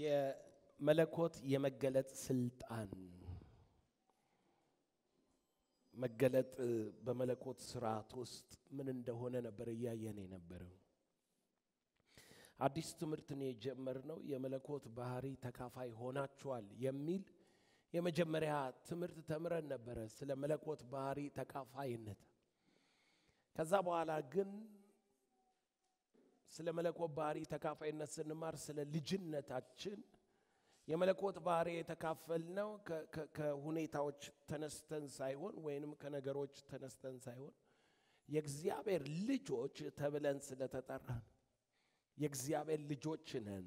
የመለኮት የመገለጥ ስልጣን መገለጥ በመለኮት ስርዓት ውስጥ ምን እንደሆነ ነበር እያየን የነበረው። አዲስ ትምህርትን የጀመርነው የመለኮት ባህሪ ተካፋይ ሆናችኋል የሚል የመጀመሪያ ትምህርት ተምረን ነበረ፣ ስለ መለኮት ባህሪ ተካፋይነት። ከዛ በኋላ ግን ስለ መለኮት ባህሪ ተካፋይነት ስንማር ስለ ልጅነታችን የመለኮት ባህሪ የተካፈልነው ከሁኔታዎች ተነስተን ሳይሆን ወይንም ከነገሮች ተነስተን ሳይሆን የእግዚአብሔር ልጆች ተብለን ስለተጠራን የእግዚአብሔር ልጆች ነን።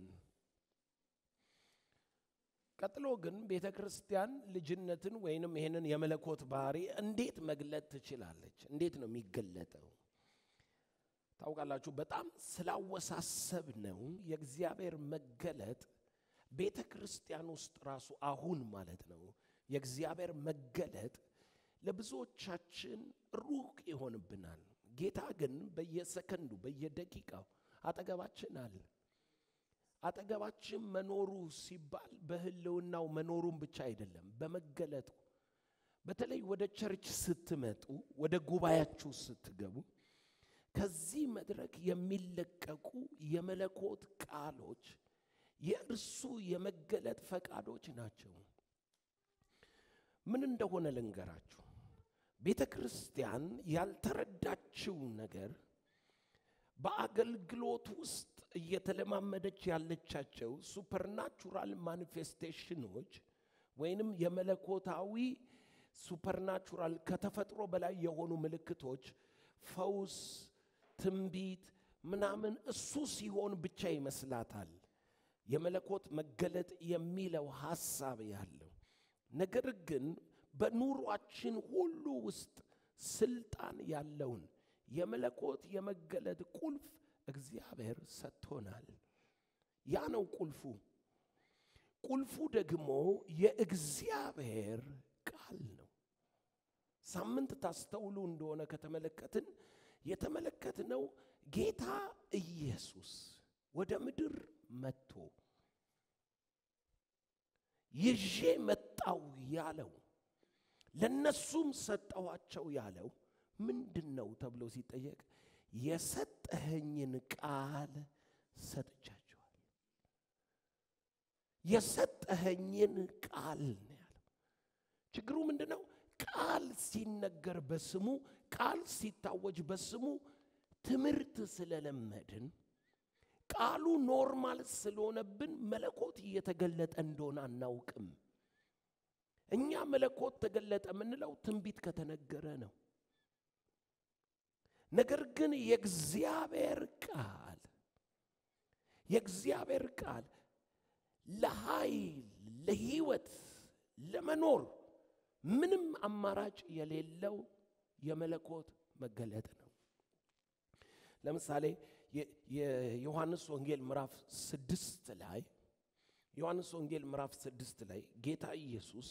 ቀጥሎ ግን ቤተ ክርስቲያን ልጅነትን ወይንም ይህንን የመለኮት ባህሪ እንዴት መግለጥ ትችላለች? እንዴት ነው የሚገለጠው? ታውቃላችሁ፣ በጣም ስላወሳሰብ ነው የእግዚአብሔር መገለጥ ቤተ ክርስቲያን ውስጥ ራሱ አሁን ማለት ነው የእግዚአብሔር መገለጥ ለብዙዎቻችን ሩቅ ይሆንብናል። ጌታ ግን በየሰከንዱ በየደቂቃው አጠገባችን አለ። አጠገባችን መኖሩ ሲባል በህልውናው መኖሩን ብቻ አይደለም፣ በመገለጡ በተለይ ወደ ቸርች ስትመጡ፣ ወደ ጉባኤያችሁ ስትገቡ ከዚህ መድረክ የሚለቀቁ የመለኮት ቃሎች የእርሱ የመገለጥ ፈቃዶች ናቸው። ምን እንደሆነ ልንገራችሁ። ቤተ ክርስቲያን ያልተረዳችው ነገር በአገልግሎት ውስጥ እየተለማመደች ያለቻቸው ሱፐርናቹራል ማኒፌስቴሽኖች ወይንም የመለኮታዊ ሱፐርናቹራል ከተፈጥሮ በላይ የሆኑ ምልክቶች፣ ፈውስ፣ ትንቢት ምናምን እሱ ሲሆን ብቻ ይመስላታል የመለኮት መገለጥ የሚለው ሐሳብ ያለው ነገር ግን በኑሯችን ሁሉ ውስጥ ስልጣን ያለውን የመለኮት የመገለጥ ቁልፍ እግዚአብሔር ሰጥቶናል። ያ ነው ቁልፉ። ቁልፉ ደግሞ የእግዚአብሔር ቃል ነው። ሳምንት ታስተውሉ እንደሆነ ከተመለከትን የተመለከትነው ጌታ ኢየሱስ ወደ ምድር መጥቶ ይዤ መጣው ያለው ለነሱም ሰጠኋቸው ያለው ምንድን ነው ተብሎ ሲጠየቅ የሰጠኸኝን ቃል ሰጥቻቸዋል። የሰጠኸኝን ቃል ነው ያለው። ችግሩ ምንድን ነው? ቃል ሲነገር በስሙ ቃል ሲታወጅ በስሙ ትምህርት ስለለመድን ቃሉ ኖርማል ስለሆነብን መለኮት እየተገለጠ እንደሆነ አናውቅም። እኛ መለኮት ተገለጠ የምንለው ትንቢት ከተነገረ ነው። ነገር ግን የእግዚአብሔር ቃል የእግዚአብሔር ቃል ለኃይል፣ ለህይወት፣ ለመኖር ምንም አማራጭ የሌለው የመለኮት መገለጥ ነው። ለምሳሌ የዮሐንስ ወንጌል ምዕራፍ ስድስት ላይ ዮሐንስ ወንጌል ምዕራፍ ስድስት ላይ ጌታ ኢየሱስ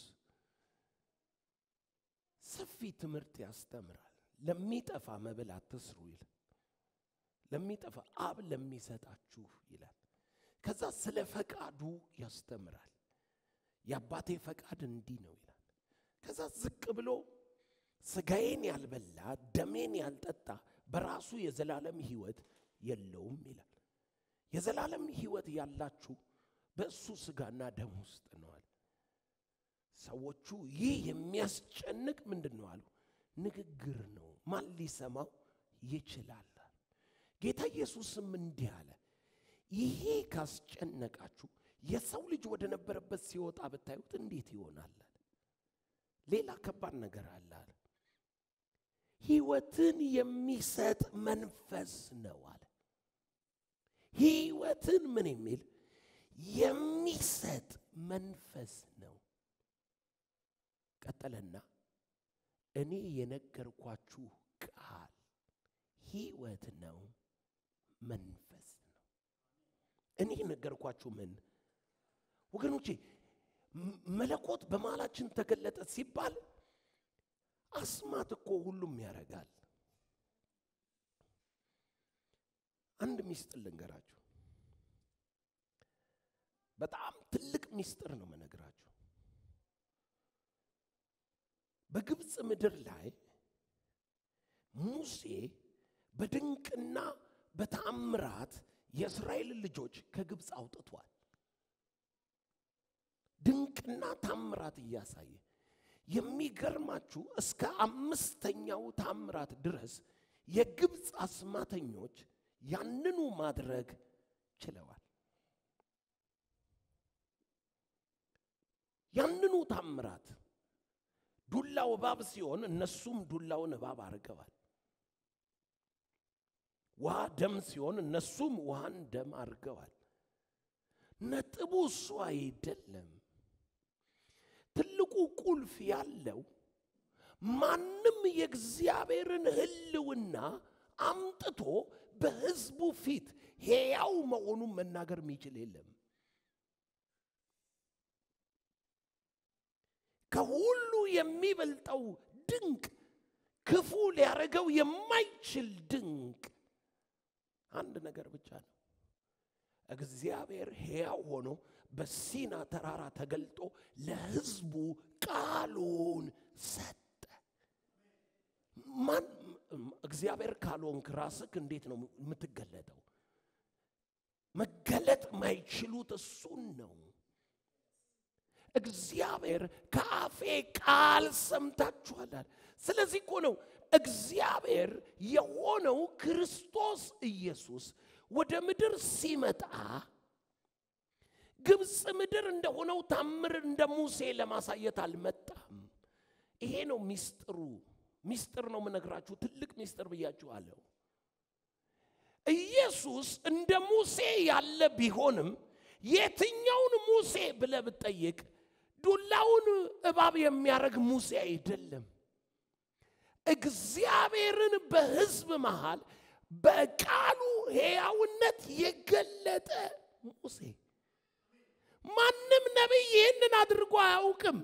ሰፊ ትምህርት ያስተምራል። ለሚጠፋ መብል አትስሩ ይላል። ለሚጠፋ አብ ለሚሰጣችሁ ይላል። ከዛ ስለ ፈቃዱ ያስተምራል። የአባቴ ፈቃድ እንዲህ ነው ይላል። ከዛ ዝቅ ብሎ ስጋዬን ያልበላ ደሜን ያልጠጣ በራሱ የዘላለም ህይወት የለውም ይላል። የዘላለም ህይወት ያላችሁ በእሱ ስጋና ደም ውስጥ ነዋል። ሰዎቹ ይህ የሚያስጨንቅ ምንድን ነው አሉ? ንግግር ነው፣ ማን ሊሰማው ይችላል? ጌታ ኢየሱስም እንዲህ አለ፣ ይሄ ካስጨነቃችሁ የሰው ልጅ ወደ ነበረበት ሲወጣ ብታዩት እንዴት ይሆናል? ሌላ ከባድ ነገር አለ አለ። ህይወትን የሚሰጥ መንፈስ ነው አለ። ህይወትን ምን የሚል የሚሰጥ መንፈስ ነው። ቀጠለና እኔ የነገርኳችሁ ቃል ህይወት ነው፣ መንፈስ ነው። እኔ የነገርኳችሁ ምን ወገኖቼ፣ መለኮት በመሃላችን ተገለጠ ሲባል አስማት እኮ ሁሉም ያደርጋል። አንድ ሚስጥር ልንገራችሁ። በጣም ትልቅ ሚስጥር ነው መነግራችሁ። በግብፅ ምድር ላይ ሙሴ በድንቅና በታምራት የእስራኤልን ልጆች ከግብፅ አውጥቷል። ድንቅና ታምራት እያሳየ የሚገርማችሁ እስከ አምስተኛው ታምራት ድረስ የግብፅ አስማተኞች ያንኑ ማድረግ ችለዋል። ያንኑ ታምራት ዱላው እባብ ሲሆን እነሱም ዱላውን እባብ አድርገዋል። ውሃ ደም ሲሆን እነሱም ውሃን ደም አድርገዋል። ነጥቡ እሱ አይደለም። ትልቁ ቁልፍ ያለው ማንም የእግዚአብሔርን ሕልውና አምጥቶ በሕዝቡ ፊት ሕያው መሆኑን መናገር የሚችል የለም። ከሁሉ የሚበልጠው ድንቅ ክፉ ሊያደርገው የማይችል ድንቅ አንድ ነገር ብቻ ነው። እግዚአብሔር ሕያው ሆኖ በሲና ተራራ ተገልጦ ለሕዝቡ ቃሉን ሰጠ። ማን እግዚአብሔር ካልሆንክ ራስክ እንዴት ነው የምትገለጠው? መገለጥ ማይችሉት እሱን ነው። እግዚአብሔር ከአፌ ቃል ሰምታችኋላል። ስለዚህ እኮ ነው እግዚአብሔር የሆነው ክርስቶስ ኢየሱስ ወደ ምድር ሲመጣ ግብፅ ምድር እንደሆነው ታምር እንደ ሙሴ ለማሳየት አልመጣም። ይሄ ነው ሚስጥሩ። ሚስጥር ነው የምነግራችሁ፣ ትልቅ ሚስጥር ብያችኋለሁ። ኢየሱስ እንደ ሙሴ ያለ ቢሆንም የትኛውን ሙሴ ብለህ ብትጠይቅ ዱላውን እባብ የሚያደርግ ሙሴ አይደለም። እግዚአብሔርን በሕዝብ መሃል በቃሉ ሕያውነት የገለጠ ሙሴ። ማንም ነቢይ ይህንን አድርጎ አያውቅም።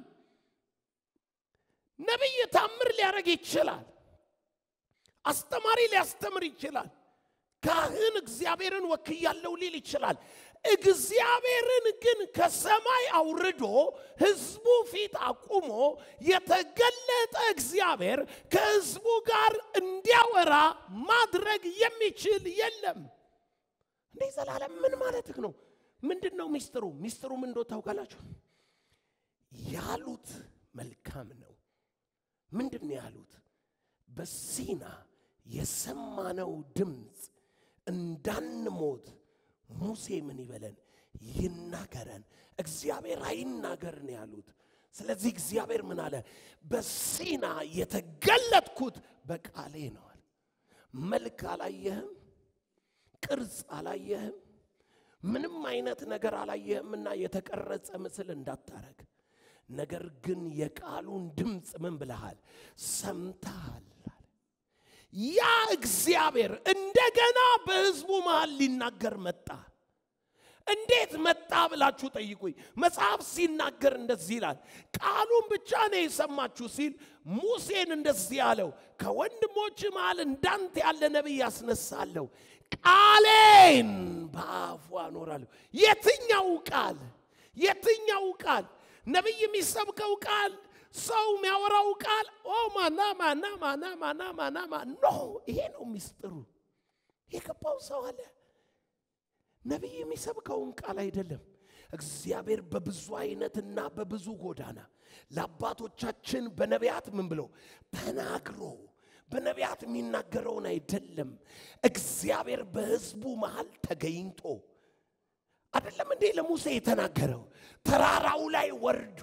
ነቢይ ታምር ሊያደርግ ይችላል። አስተማሪ ሊያስተምር ይችላል። ካህን እግዚአብሔርን ወክያለሁ ሊል ይችላል። እግዚአብሔርን ግን ከሰማይ አውርዶ ሕዝቡ ፊት አቁሞ የተገለጠ እግዚአብሔር ከሕዝቡ ጋር እንዲያወራ ማድረግ የሚችል የለም። እንዴ ዘላለም ምን ማለትህ ነው? ምንድን ነው ሚስጥሩ? ሚስጥሩ ምን እንደው ታውቃላችሁ? ያሉት መልካም ነው። ምንድን ነው ያሉት? በሲና የሰማነው ድምፅ እንዳንሞት ሙሴ ምን ይበለን ይናገረን። እግዚአብሔር አይናገር ነው ያሉት። ስለዚህ እግዚአብሔር ምን አለ? በሲና የተገለጥኩት በቃሌ ነዋል። መልክ አላየህም፣ ቅርጽ አላየህም፣ ምንም አይነት ነገር አላየህምና የተቀረጸ ምስል እንዳታረግ። ነገር ግን የቃሉን ድምፅ ምን ብለሃል? ሰምተሃል። ያ እግዚአብሔር እንደገና በሕዝቡ መሃል ሊናገር መጣ። እንዴት መጣ ብላችሁ ጠይቁኝ። መጽሐፍ ሲናገር እንደዚህ ይላል። ቃሉን ብቻ ነው የሰማችሁ ሲል ሙሴን እንደዚህ አለው፣ ከወንድሞች መሃል እንዳንተ ያለ ነቢይ ያስነሳለሁ፣ ቃሌን በአፉ አኖራለሁ። የትኛው ቃል? የትኛው ቃል? ነቢይ የሚሰብከው ቃል ሰው የሚያወራው ቃል ኦ ማና ማና ማና ማና ማና ማ ኖ ይሄ ነው ሚስጥሩ። የገባው ሰው አለ። ነቢይ የሚሰብከውን ቃል አይደለም። እግዚአብሔር በብዙ አይነትና በብዙ ጎዳና ለአባቶቻችን በነቢያት ምን ብሎ ተናግሮ በነቢያት የሚናገረውን አይደለም። እግዚአብሔር በሕዝቡ መሃል ተገኝቶ አይደለም እንዴ ለሙሴ የተናገረው ተራራው ላይ ወርዶ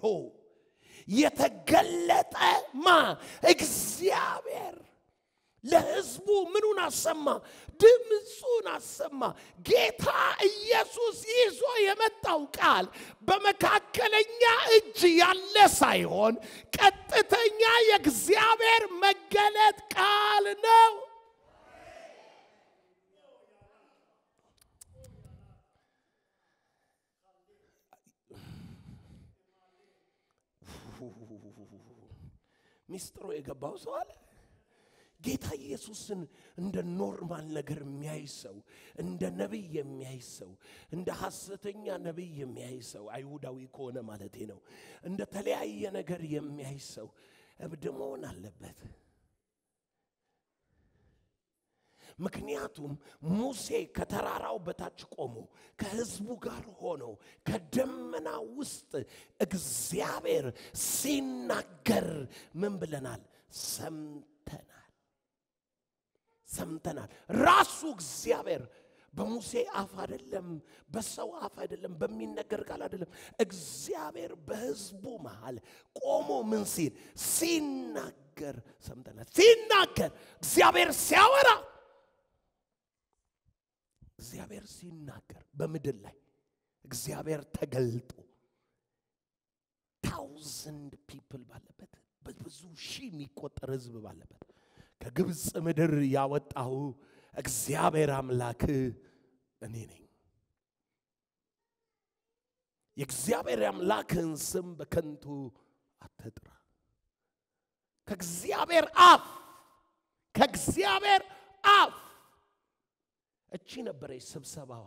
የተገለጠ ማ እግዚአብሔር ለሕዝቡ ምኑን አሰማ? ድምፁን አሰማ። ጌታ ኢየሱስ ይዞ የመጣው ቃል በመካከለኛ እጅ ያለ ሳይሆን ቀጥተኛ የእግዚአብሔር መገለጥ ቃል ነው። ሚስጥሩ የገባው ሰው አለ። ጌታ ኢየሱስን እንደ ኖርማል ነገር የሚያይ ሰው፣ እንደ ነቢይ የሚያይ ሰው፣ እንደ ሐሰተኛ ነቢይ የሚያይ ሰው አይሁዳዊ ከሆነ ማለቴ ነው። እንደ ተለያየ ነገር የሚያይ ሰው እብድ መሆን አለበት። ምክንያቱም ሙሴ ከተራራው በታች ቆሞ ከሕዝቡ ጋር ሆኖ ከደመና ውስጥ እግዚአብሔር ሲናገር ምን ብለናል? ሰምተናል። ሰምተናል። ራሱ እግዚአብሔር በሙሴ አፍ አይደለም፣ በሰው አፍ አይደለም፣ በሚነገር ቃል አይደለም። እግዚአብሔር በሕዝቡ መሃል ቆሞ ምን ሲል ሲናገር ሰምተናል። ሲናገር እግዚአብሔር ሲያወራ እግዚአብሔር ሲናገር በምድር ላይ እግዚአብሔር ተገልጦ ታውዘንድ ፒፕል ባለበት በብዙ ሺህ የሚቆጠር ህዝብ ባለበት ከግብፅ ምድር ያወጣሁ እግዚአብሔር አምላክ እኔ ነኝ። የእግዚአብሔር አምላክን ስም በከንቱ አትጥራ። ከእግዚአብሔር አፍ ከእግዚአብሔር አፍ እቺ ነበረች ስብሰባዋ።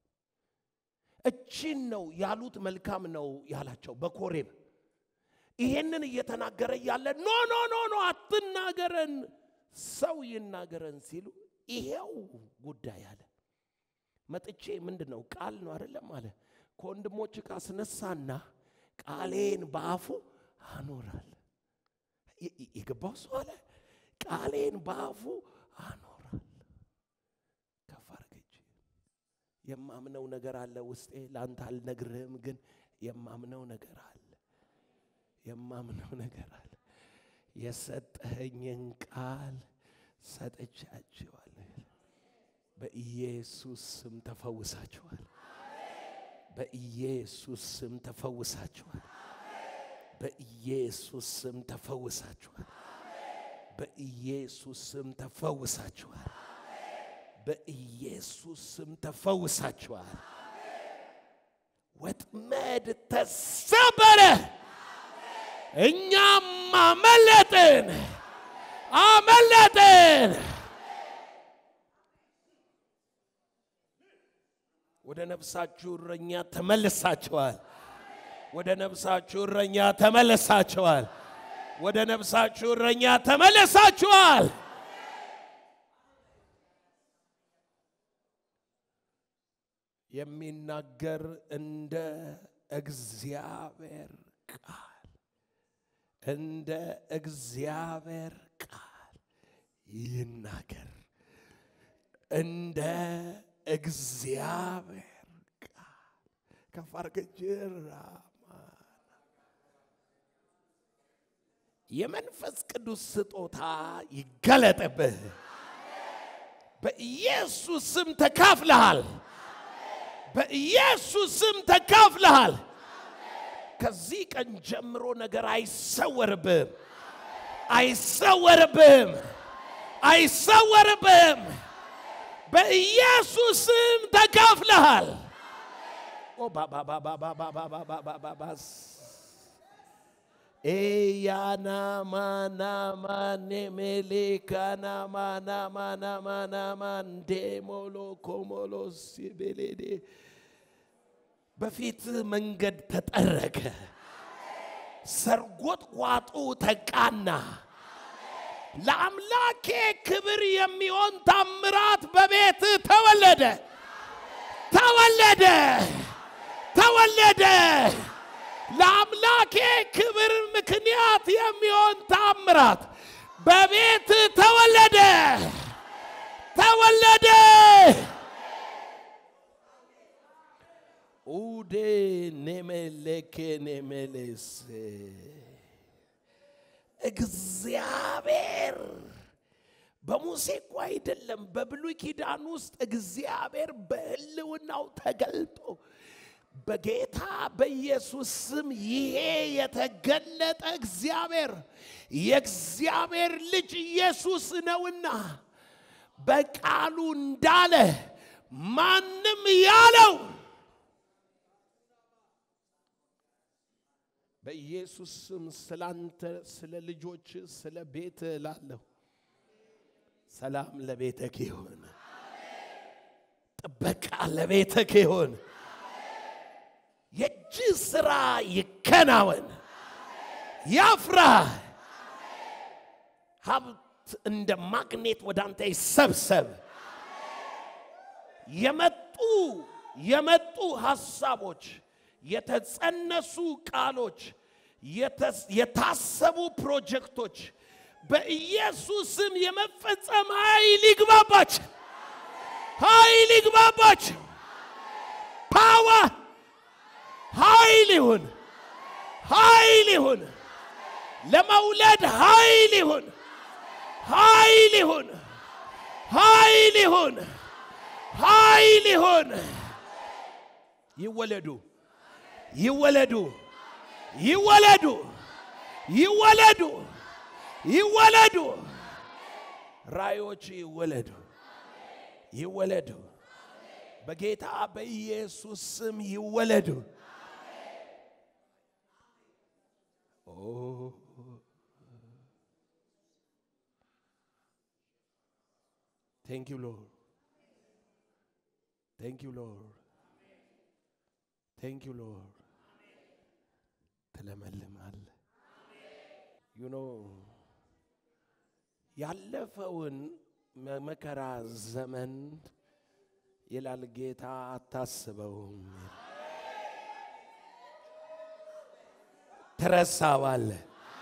እቺን ነው ያሉት። መልካም ነው ያላቸው በኮሬብ ይሄንን እየተናገረ እያለ ኖ ኖ ኖ ኖ አትናገረን፣ ሰው ይናገረን ሲሉ ይሄው ጉዳይ አለ። መጥቼ ምንድን ነው ቃል ነው አይደለም አለ ከወንድሞች ካስነሳና ቃሌን በአፉ አኖራል። የገባው ሰው አለ ቃሌን በአፉ አኖራል። ከፍ አድርገች የማምነው ነገር አለ ውስጤ። ለአንተ አልነግርህም፣ ግን የማምነው ነገር አለ የማምነው ነገር አለ። የሰጠኸኝን ቃል ሰጥቻችኋለሁ። በኢየሱስ ስም ተፈውሳችኋል። በኢየሱስ ስም ተፈውሳችኋል። በኢየሱስ ስም ተፈውሳችኋል። በኢየሱስ ስም ተፈውሳችኋል። በኢየሱስ ስም ተፈውሳችኋል። ወጥመድ ተሰበረ። እኛም አመለጥን አመለጥን። ወደ ነፍሳችሁ እረኛ ተመልሳችኋል። ወደ ነፍሳችሁ እረኛ ተመልሳችኋል። ወደ ነፍሳችሁ እረኛ ተመልሳችኋል። የሚናገር እንደ እግዚአብሔር ቃል እንደ እግዚአብሔር ቃል ይናገር። እንደ እግዚአብሔር ቃል ከፍ አድርገህ ጅራማ የመንፈስ ቅዱስ ስጦታ ይገለጥብህ። በኢየሱስ ስም ተካፍለሃል። በኢየሱስ ስም ተካፍለሃል። ከዚህ ቀን ጀምሮ ነገር አይሰወርብም፣ አይሰወርብም፣ አይሰወርብም። በኢየሱስ ስም ተካፍለሃል። ኦ ባባባባባባባባባባስ ኤያናማናማኔሜሌካናማናማናማናማንዴሞሎ ኮሞሎ ሲቤሌዴ በፊት መንገድ ተጠረገ፣ ሰርጎጥ ቋጡ ተቃና። ለአምላኬ ክብር የሚሆን ታምራት በቤት ተወለደ ተወለደ ተወለደ። ለአምላኬ ክብር ምክንያት የሚሆን ታምራት በቤት ተወለደ ተወለደ። ኡዴ ኔሜሌኬ ኔሜሌስ እግዚአብሔር በሙሴ እኮ አይደለም፣ በብሉይ ኪዳን ውስጥ እግዚአብሔር በሕልውናው ተገልጦ በጌታ በኢየሱስ ስም ይሄ የተገለጠ እግዚአብሔር የእግዚአብሔር ልጅ ኢየሱስ ነውና በቃሉ እንዳለ ማንም ያለው በኢየሱስ ስም ስላንተ፣ ስለ ልጆች፣ ስለ ቤት እላለሁ። ሰላም ለቤተክ ይሁን። ጥበቃ ለቤተክ ይሁን። የእጅ ስራ ይከናወን፣ ያፍራ። ሀብት እንደ ማግኔት ወደ አንተ ይሰብሰብ። የመጡ የመጡ ሀሳቦች፣ የተጸነሱ ቃሎች፣ የተስ- የታሰቡ ፕሮጀክቶች በኢየሱስም የመፈጸም ኃይል ይግባባቸው፣ ኃይል ይግባባቸው። ፓወር ኃይል ይሁን፣ ኃይል ይሁን፣ ለመውለድ ኃይል ይሁን፣ ኃይል ይሁን፣ ኃይል ይሁን፣ ኃይል ይሁን። ይወለዱ፣ ይወለዱ፣ ይወለዱ፣ ይወለዱ፣ ይወለዱ። ራእዮች ይወለዱ፣ ይወለዱ። በጌታ በኢየሱስ ስም ይወለዱ። ኦ ቴንክ ዩ ሎርድ ቴንክ ዩ ሎርድ ቴንክ ዩ ሎርድ። ትለመልማል ዩ ኖ ያለፈውን መከራ ዘመን ይላል ጌታ አታስበውም፣ ትረሳዋለህ።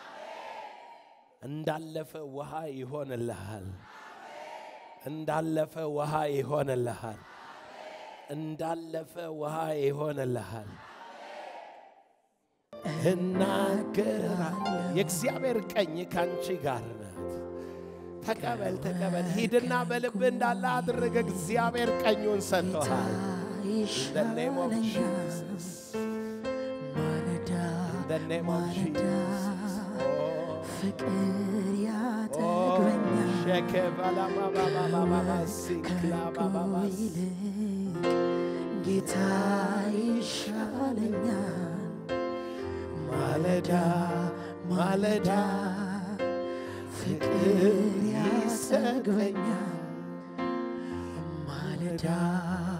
እንዳለፈ ውሃ ይሆንልሃል። እንዳለፈ ውሃ ይሆንልሃል። እንዳለፈ ውሃ ይሆንልሃል። እናገራለሁ። የእግዚአብሔር ቀኝ ካንቺ ጋር ናት። ተቀበል ተቀበል። ሂድና በልብ እንዳለ አድርግ። እግዚአብሔር ቀኙን ሰጥቶሃል። In the name of Jesus. In the name of Jesus. ፍቅር Oh, ያጠግበኛል ሸከባላባባባባባ ሲክላ ባባባ ይልቅ ጌታ ይሻለኛል ማለዳ ማለዳ ፍቅር ያጠግበኛል ማለዳ